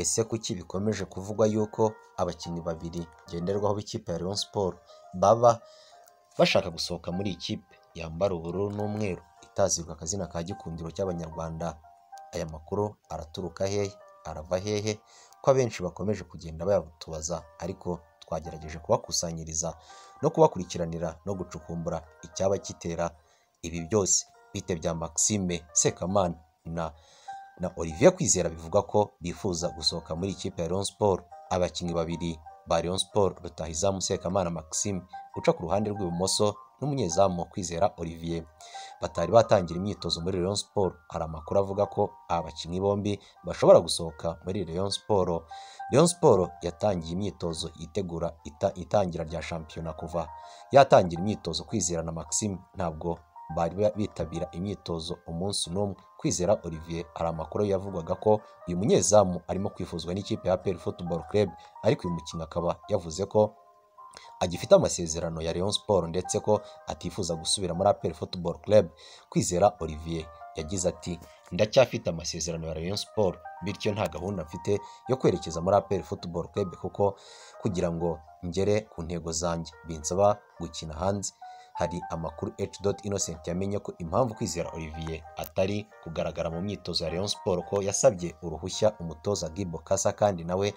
Ese kuki bikomeje kuvugwa yuko abakinnyi babiri ngenderwaho b'ikipe ya Rayon Sports baba bashaka gusohoka muri iyi kipe yambara ubururu n'umweru itazibwa akazina ka gikundiro cy'abanyarwanda? Aya makuru araturuka hehe? Arava hehe? Ko abenshi bakomeje kugenda bayatubaza ariko twagerageje kubakusanyiriza no kubakurikiranira no gucukumbura icyaba gitera ibi byose. Bitebya Maxime Sekamana na na Olivier Kwizera bivugwa ko bifuza gusohoka muri ikipe ya Rayon Sports. Abakinnyi babiri ba Rayon Sports rutahizamu Sekamana Maxime uca ku ruhande rw'ibumoso n'umunyezamu Kwizera Olivier batari batangira imyitozo muri Rayon Sports. Hari amakuru avuga ko aba bakinnyi bombi bashobora gusohoka muri Rayon Sports. Rayon Sports yatangiye imyitozo yitegura ita- itangira rya shampiyona kuva yatangira imyitozo Kwizera na Maxime ntabwo bari ba- bitabira imyitozo umunsi n'umwe. Kwizera Olivier hari amakuru yavugwaga ko uyu munyezamu arimo kwifuzwa n'ikipe ya APR Football Club ariko uyu mukinnyi akaba yavuze ko agifite amasezerano ya Rayon Sports ndetse ko atifuza gusubira muri APR Football Club. Kwizera Olivier yagize ati ndacyafite amasezerano ya Rayon Sports bityo nta gahunda mfite yo kwerekeza muri APR Football Club kuko kugira ngo ngere ku ntego zanjye binsaba gukina hanze. Hari amakuru H. Innocent yamenye ko impamvu Kwizera Olivier atari kugaragara mu myitozo ya Rayon Sports ko yasabye uruhushya umutoza Gibo Kasa kandi nawe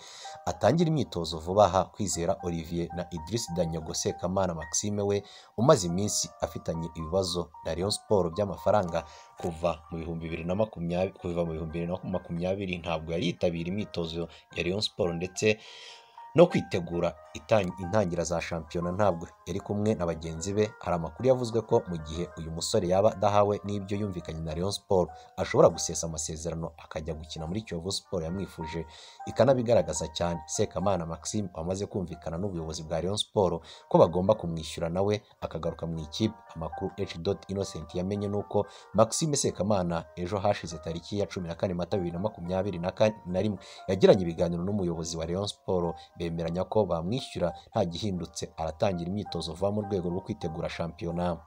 atangira imyitozo vuba aha. Kwizera Olivier na Idriss Danyogo Sekamana Maxime we umaze iminsi afitanye ibibazo na Rayon Sports by'amafaranga kuva mu bihumbi bibiri na makumyabiri kuva mu bihumbi bibiri na makumyabiri ntabwo yari yitabira imyitozo ya Rayon Sports ndetse no kwitegura itang- intangira za shampiyona ntabwo yari kumwe na bagenzi be. Hari amakuru yavuzwe ko mu gihe uyu musore yaba adahawe n'ibyo yumvikanye na Rayon Sports ashobora gusesa amasezerano akajya gukina muri Kiyovu Sports yamwifuje ikanabigaragaza cyane. Sekamana Maxime wamaze kumvikana n'ubuyobozi bwa Rayon Sports ko bagomba kumwishyura nawe akagaruka mu ikipe. Amakuru H. Innocent yamenye ni uko Maxime Sekamana ejo hashize tariki ya cumi na kane Mata bibiri na makumyabiri na kane na rimwe yagiranye ibiganiro n'umuyobozi wa Rayon Sports bemeranya ko bamwishyura nta gihindutse aratangira imyitozo vuba mu rwego rwo kwitegura shampiyona.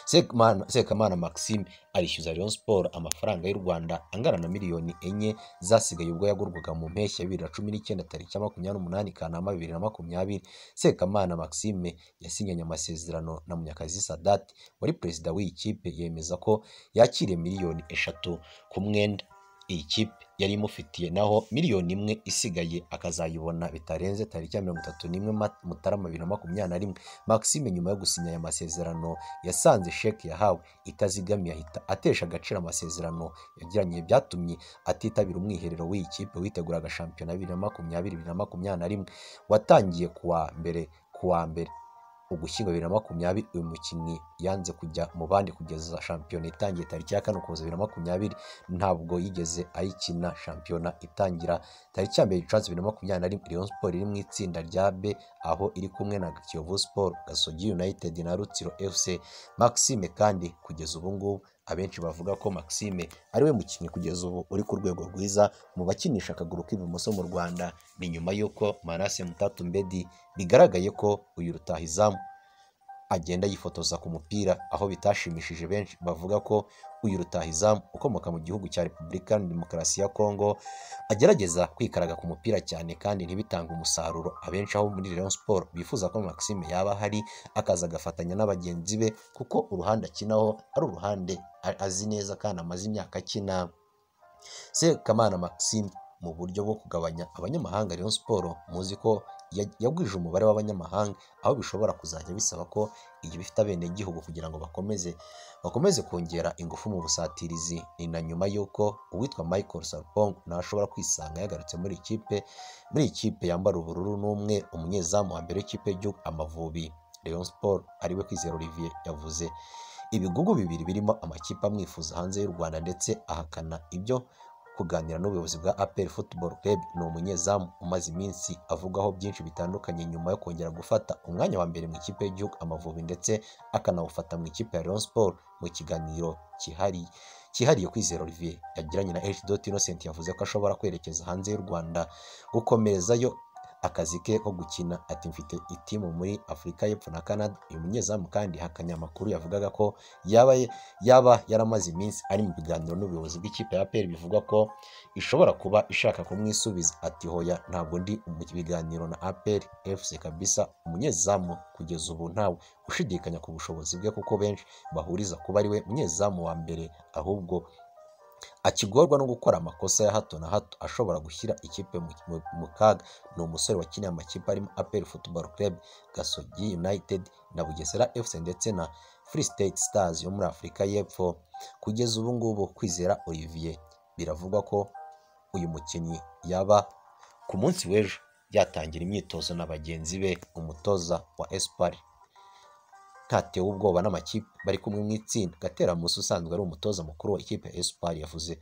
Sekamana, Sekamana Maxime arishyuza Rayon Sports amafaranga y'u Rwanda angana na miliyoni enye zasigaye ubwo yagurwaga mu mpeshyi ya bibiri na cumi n'icyenda tariki ya makumyabiri n'umunani Kanama bibiri na makumyabiri. Sekamana Maxime yasinyanye amasezerano na Munyakazi Sadat wari perezida w'iyi kipe yemeza ko yakiriye miliyoni eshatu ku mwenda iyi kipe yari imufitiye naho miliyoni imwe isigaye akazayibona bitarenze tariki ya mirongo itatu n'imwe Mat- Mutarama bibiri na makumyabiri na rimwe. Maxime nyuma yo gusinya aya masezerano yasanze sheki yahawe itazigamiye ahita atesha agaciro amasezerano yagiranye byatumye atitabira umwiherero w'iyi kipe witeguraga shampiyona bibiri na makumyabiri bibiri na makumyabiri na rimwe watangiye kuwa mbere kuwa mbere ugushyingo bibiri na makumyabiri uyu mukinnyi yanze kujya mu bandi kugeza shampiyona itangiye tariki ya kane ukuboza bibiri na makumyabiri ntabwo yigeze ayikina shampiyona itangira tariki ya mbere gicurasi bibiri na makumyabiri na rimwe Rayon Sports iri mu itsinda rya B aho iri kumwe na Kiyovu Sports Gasogi United na Rutsiro FC Maxime kandi kugeza ubu ngubu abenshi bavuga ko Maxime ariwe mukinnyi kugeza ubu uri ku rwego rwiza mu bakinisha akaguru k'ibumoso mu Rwanda ni nyuma y'uko Manase Mutatumbedi bigaragaye ko uyu rutahizamu agenda yifotoza ku mupira aho bitashimishije benshi bavuga ko uyu rutahizamu ukomoka mu gihugu cya Repubulika Iharanira Demokarasi ya Kongo agerageza kwikaraga ku mupira cyane kandi ntibitange umusaruro abenshi aho muri Rayon Sports bifuza ko Maxime yaba ahari akaza agafatanya na bagenzi be kuko uruhande akinaho ari uruhande a- azi neza kandi amaze imyaka akina Sekamana Maxime mu buryo bwo kugabanya abanyamahanga Rayon Sports muzi ko ya- yagwije umubare w'abanyamahanga aho bishobora kuzajya bisaba ko igihe bifite abenegihugu kugira ngo bakomeze bakomeze kongera ingufu mu busatirizi ni na nyuma y'uko uwitwa Michael Sarpong nawe ashobora kwisanga yagarutse muri iyi kipe muri iyi kipe yambara ubururu n'umwe umunyezamu wa mbere w'ikipe y'igihugu Amavubi Rayon Sports ariwe Kwizera Olivier yavuze ibigugu bibiri birimo amakipe amwifuza hanze y'u Rwanda ndetse ahakana ibyo kuganira n'ubuyobozi bwa APR Football Club ni umunyezamu umaze iminsi avugwaho byinshi bitandukanye nyuma yo kongera gufata umwanya wa mbere mu ikipe y'igihugu Amavubi ndetse akanawufata mu ikipe ya Rayon Sports mu kiganiro kihari cyihariye Kwizera Olivier yagiranye na H. Innocent yavuze ko ashobora kwerekeza hanze y'u Rwanda gukomerezayo akazi ke ko gukina ati mfite itimu muri Afurika y'Epfo na Canada uyu munyezamu kandi hakanya amakuru yavugaga ko yaba yaba yaramaze iminsi ari mu biganiro n'ubuyobozi bw'ikipe ya APR bivugwa ko ishobora kuba ishaka kumwisubiza ati hoya ntabwo ndi mu biganiro na APR FC kabisa umunyezamu kugeza ubu ntawe ushidikanya ku bushobozi bwe kuko benshi bahuriza kuba ari we munyezamu wa mbere ahubwo akigorwa no gukora amakosa ya hato na hato ashobora gushyira ikipe mu- mu- mu kaga ni umusore wakiniye amakipe arimo aperi futuboro club gasogi united na bugesera fc ndetse na free state stars yo muri afurika y'epfo kugeza ubu ngubu kwizera olivier biravugwa ko uyu mukinnyi yaba ku munsi w'ejo yatangira imyitozo na bagenzi be umutoza wa esipari ntatewe ubwoba n'amakipe bari kumwe mu itsinda gateramusi usanzwe ari umutoza mukuru wa ikipe ya esipari yavuze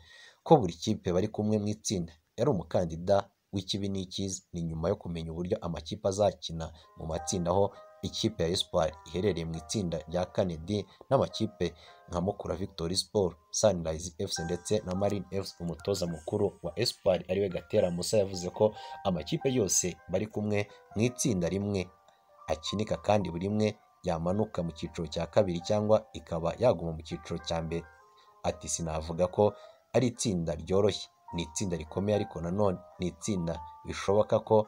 ko buri kipe bari kumwe mu itsinda yari umukandida w'ikibi n'ikiza ni nyuma yo kumenya uburyo amakipe azakina mu matsinda aho ikipe ya esipari iherereye mu itsinda rya kanedi n'amakipe nka mukura victory sport sunrise fc ndetse na marine fc umutoza mukuru wa esipari ariwe gatera musa yavuze ko amakipe yose bari kumwe mu itsinda rimwe akinika kandi buri imwe yamanuka mu cyiciro cya kabiri cyangwa ikaba yaguma mu cyiciro cya mbere ati sinavuga ko ari itsinda ryoroshye ni itsinda rikomeye ariko nanone ni itsinda bishoboka ko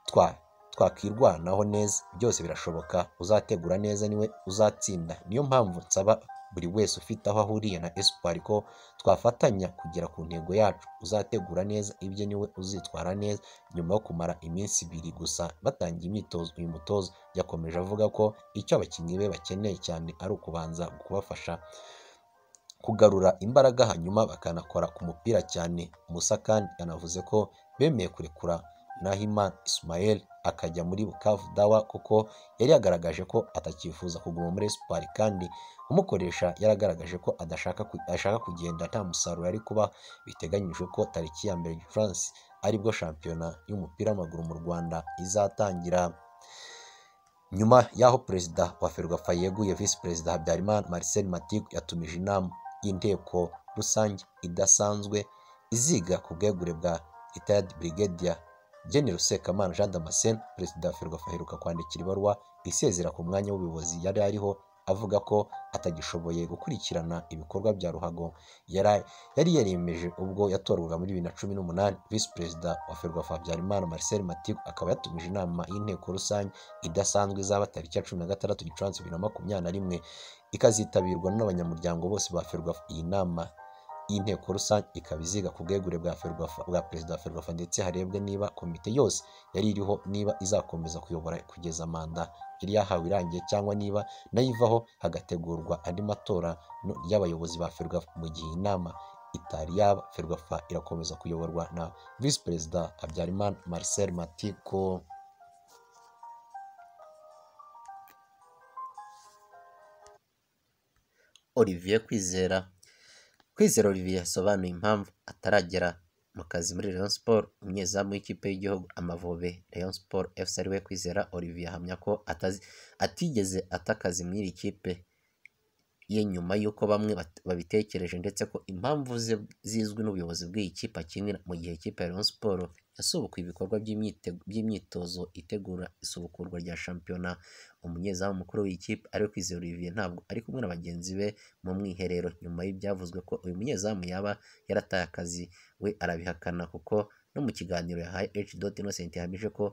twa twakwirwanaho neza byose birashoboka uzategura neza niwe uzatsinda niyo mpamvu nsaba buri wese ufite aho ahuriye na esipari ko twafatanya kugera ku ntego yacu uzategura neza ibye niwe uzitwara neza nyuma yo kumara iminsi ibiri gusa batangiye imyitozo uyu mutoza yakomeje avuga ko icyo abakinnyi be bakeneye cyane ari ukubanza kubafasha kugarura imbaraga hanyuma bakanakora ku mupira cyane Musa kandi yanavuze ko bemeye kurekura Nahimana Ismael akajya muri Bukavu Dawa kuko yari yagaragaje ko atakifuza kuguma muri Espoir kandi umukoresha yaragaragaje ko adashaka ku- ashaka kugenda nta musaruro ari kuba biteganyijwe ko tariki ya mbere Gicurasi aribwo shampiyona y'umupira w'amaguru mu Rwanda izatangira nyuma y'aho perezida wa ferwafa yeguye visi perezida habyarimana marcel matiku yatumije inama y'inteko rusange idasanzwe iziga ku bwegure bwa retired brigadier general sekamana jean damascene perezida wa ferwafa aheruka kwandikira ibaruwa isezera ku mwanya w'ubuyobozi yari ariho avuga ko atagishoboye gukurikirana ibikorwa bya ruhago yari yari yariyemeje ubwo yatorwaga muri bibiri na cumi n'umunani visi perezida wa ferwafa habyarimana marcel matiku akaba yatumije inama y'inteko rusange idasanzwe izaba tariki ya cumi na gatandatu gicurasi bibiri na makumyabiri na rimwe ikazitabirwa n'abanyamuryango bose ba ferwafa iyi nama y'inteko rusange ikaba iziga ku bwegure bwa ferwafa bwa perezida wa ferwafa ndetse harebwe niba komite yose yari iriho niba izakomeza kuyobora kugeza manda yari yahawe irangiye cyangwa niba nayo ivaho hagategurwa andi matora no- y'abayobozi ba ferwafa mu gihe inama itari yaba ferwafa irakomeza kuyoborwa na visi perezida habyarimana marcel matiko Olivier Kwizera Kwizera Olivier yasobanuye impamvu ataragera mu kazi muri Rayon Sports umunyezamu w'ikipe y'igihugu Amavubi Rayon Sports FC ariwe Kwizera Olivier ahamya ko atazi, atigeze ata akazi muri iri kipe ye nyuma y'uko bamwe bat- babitekereje ndetse ko impamvu ze zizwi n'ubuyobozi bw'iyi kipe akinira mu gihe ikipe ya Rayon Sports yasubukuye ibikorwa by'imyite- by'imyitozo itegura isubukurwa rya shampiyona umunyezamu mukuru w'iyi kipe ari we Kwizera Olivier ntabwo ari kumwe na bagenzi be mu mwiherero nyuma y'ibyavuzwe ko uyu munyezamu yaba yarataye akazi we arabihakana kuko no mu kiganiro yahaye H. Innocent yahamije ko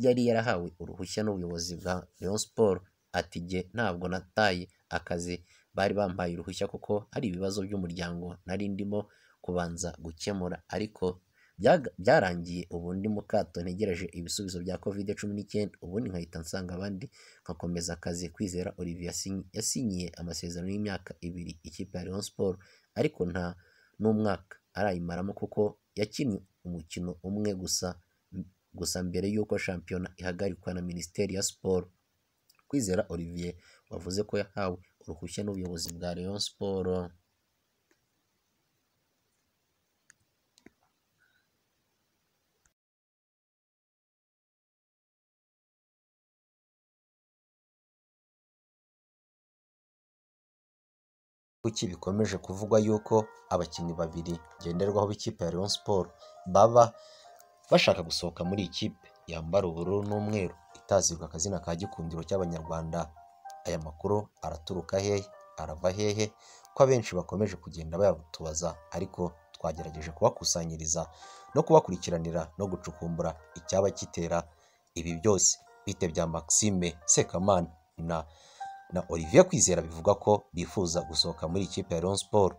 yari yarahawe uruhushya n'ubuyobozi bwa Rayon Sports ati jye ntabwo nataye akazi bari bampaye uruhushya kuko hari ibibazo by'umuryango nari ndimo kubanza gukemura ariko byaga- byarangiye ubu ndi mu kato ntegereje ibisubizo bya covid cumi n'icyenda ubundi nkahita nsanga abandi nkakomeza akazi kwizera Olivier yasinyi- yasinyiye amasezerano y'imyaka ibiri ikipe ya Rayon Sports ariko nta n'umwaka arayimaramo kuko yakinnye umukino umwe gusa gusa mbere y'uko shampiyona ihagarikwa na minisiteri ya siporo kwizera Olivier wavuze ko yahawe uruhushya n'ubuyobozi bwa Rayon Sports Kuki bikomeje kuvugwa yuko abakinnyi babiri ngenderwaho b'ikipe ya Rayon Sports baba bashaka gusohoka muri iyi kipe yambara ubururu n'umweru itazibwa akazina ka gikundiro cy'abanyarwanda aya makuru araturuka hehe arava hehe ko abenshi bakomeje kugenda bayabutubaza ariko twagerageje kubakusanyiriza no kubakurikiranira no gucukumbura icyaba gitera ibi byose bitebya Maxime Sekamana na na Olivier Kwizera bivuga ko bifuza gusohoka muri ikipe ya Rayon Sports